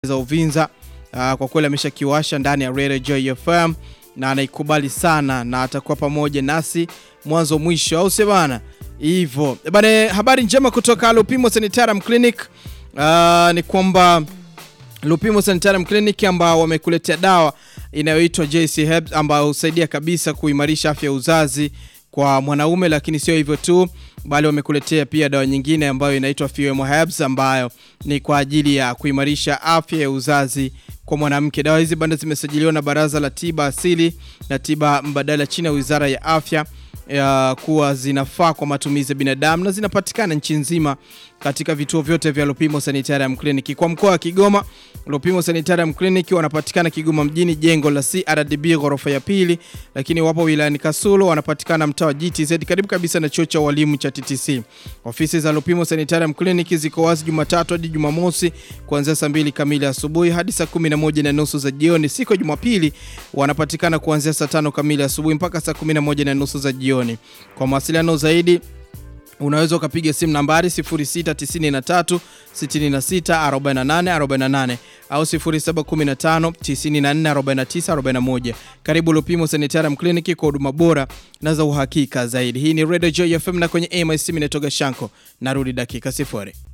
za Uvinza. Uh, kwa kweli ameshakiwasha ndani ya Radio Joy FM na anaikubali sana na atakuwa pamoja nasi mwanzo mwisho, au sio bana? Hivyo bana, habari njema kutoka Lupimo Sanitarium Clinic uh, ni kwamba Lupimo Sanitarium Clinic ambao wamekuletea dawa inayoitwa JC Herbs ambayo husaidia kabisa kuimarisha afya ya uzazi kwa mwanaume, lakini sio hivyo tu, bali wamekuletea pia dawa nyingine ambayo inaitwa Fuemo Herbs ambayo ni kwa ajili ya kuimarisha afya ya uzazi kwa mwanamke. Dawa hizi bado zimesajiliwa na Baraza la Tiba Asili na Tiba Mbadala chini ya Wizara ya Afya ya kuwa zinafaa kwa matumizi ya binadamu na zinapatikana nchi nzima katika vituo vyote vya Lupimo Sanitarium Clinic. Kwa mkoa wa Kigoma, Lupimo Sanitarium Clinic wanapatikana Kigoma mjini, jengo la CRDB ghorofa ya pili, lakini wapo wilayani Kasulo, wanapatikana mtaa wa GTZ karibu kabisa na chuo cha walimu cha TTC. Ofisi za Lupimo Sanitarium Clinic ziko wazi Jumatatu hadi Jumamosi kuanzia saa mbili kamili asubuhi hadi saa kumi na moja na nusu za jioni. Siku ya Jumapili wanapatikana kuanzia saa tano kamili asubuhi mpaka saa kumi na moja na nusu za jioni. Kwa mawasiliano zaidi unaweza ukapiga simu nambari 0693 66 48 48 au 0715 94 49 41. Karibu Lupimo Sanitarium Clinic kwa huduma bora na za uhakika zaidi. Hii ni Radio Joy FM na kwenye AMIC Minetoga Shanko. Narudi dakika sifuri.